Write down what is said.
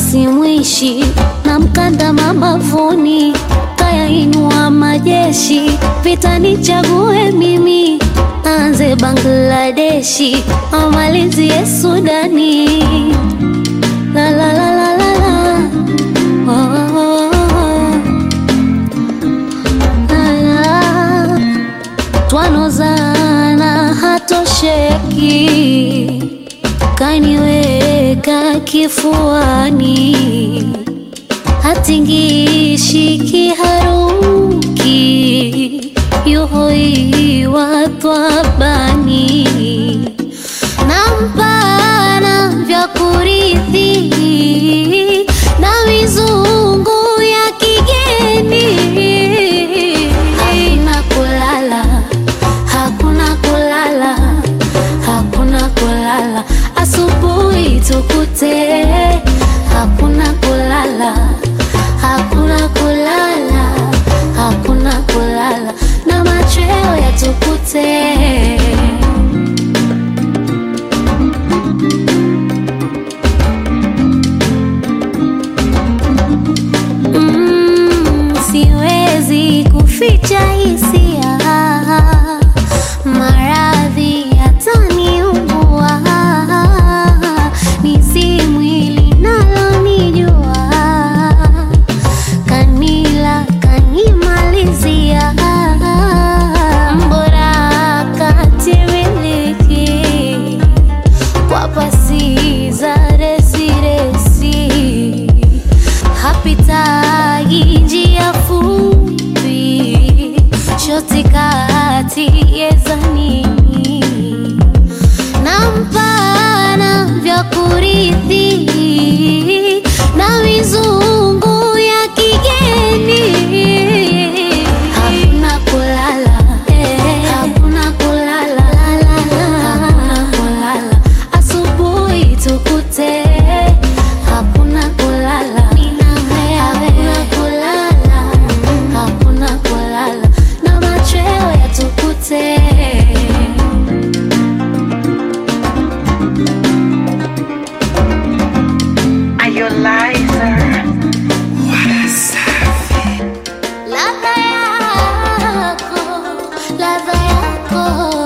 simwishi na mkanda mabavuni, kayainua majeshi, vita nichague mimi, anze Bangladeshi, amalizie Sudani. La la la la la la. Oh, oh, oh, oh. La la. Twanozana hatosheki, kaniweka kifuani, hatingishi kiharuki, yuhoiwa twabani nampana vya kurithi na mizungu ya kigeni. Hakuna kulala, hakuna kulala, hakuna kulala, asubuhi tukute. Hakuna kulala, hakuna kulala, hakuna kulala, na machweo yatukute. Mm, siwezi kuficha hisia, maradhi yataniumbua, ni si mwili nalonijua, kanila kanimalizia, mbora katimiliki kwa pasi za resiresi hapitagi njia fupi, shoti kati yezanini na mpana vya kurithi na mizungu ya kigeni. Hakuna kulala, hakuna kulala, hakuna kulala, asubuhi tukute. Hakuna kulala, hakuna kulala, hakuna kulala, na machweo yatukute. Are you liar? Ladha yako, ladha yako